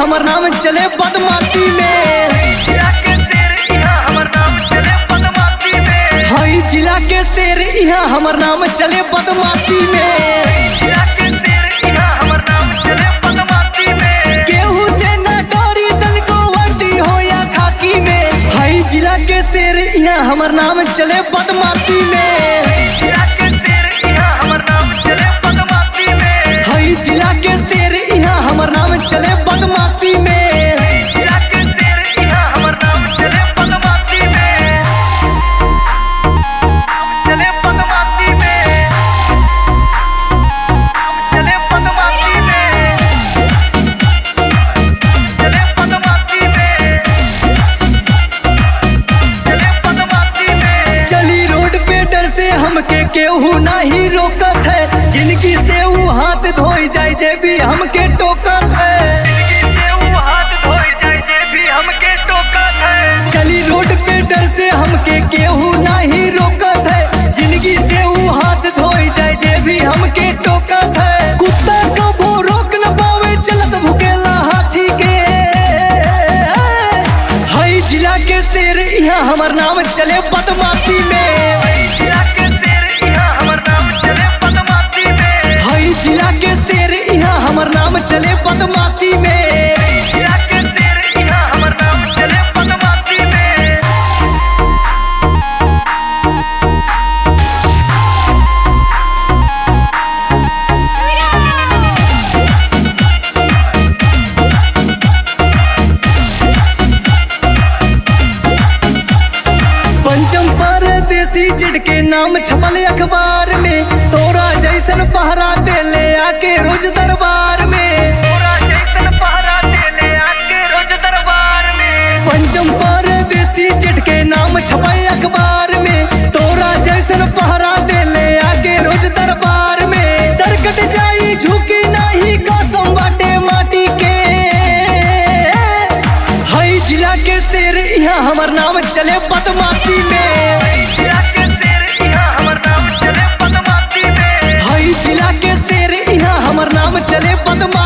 हमर नाम चले बदमाशी में हई जिला के शेर यहाँ हमर नाम चले बदमाशी में केहू से ना डरी तनको वर्दी हो या खाकी में हई जिला के शेर यहाँ हमर नाम चले बदमाशी में हई जिला के शेर यहाँ हमर नाम चले बदमाशी में चली रोड पे डर से हमके केहू नाही रोकत है जिनकी से ऊ हाथ धोई जाए जे भी हमके टोकत है चली रोड पे डर से हमके केहू नाही रोकत है जिंदगी से ऊ हाथ धोई जाए जे भी हमके टोकत है कुत्ता कबो रोक न पावे चलत भुकेला हाथी के हई जिला के शेर यहाँ हमर नाम चले बदमाशी में हई जिला के शेर यहाँ हमर नाम चले बदमाशी में पंचम परदेसी जिड के नाम छपल अखबार में तोरा जैसन पहरा दे ले आके रोज दरबार में पंचम परदेसी जिड के नाम छपल अखबार में तोरा जैसन पहरा दे ले आके रोज दरबार में सरकट जाई झुकी नहीं कसम बाटे माटी के हई जिला के शेर यहाँ हमर नाम चले बदमाशी में हई जिला के शेर यहाँ हमर नाम चले बदमाशी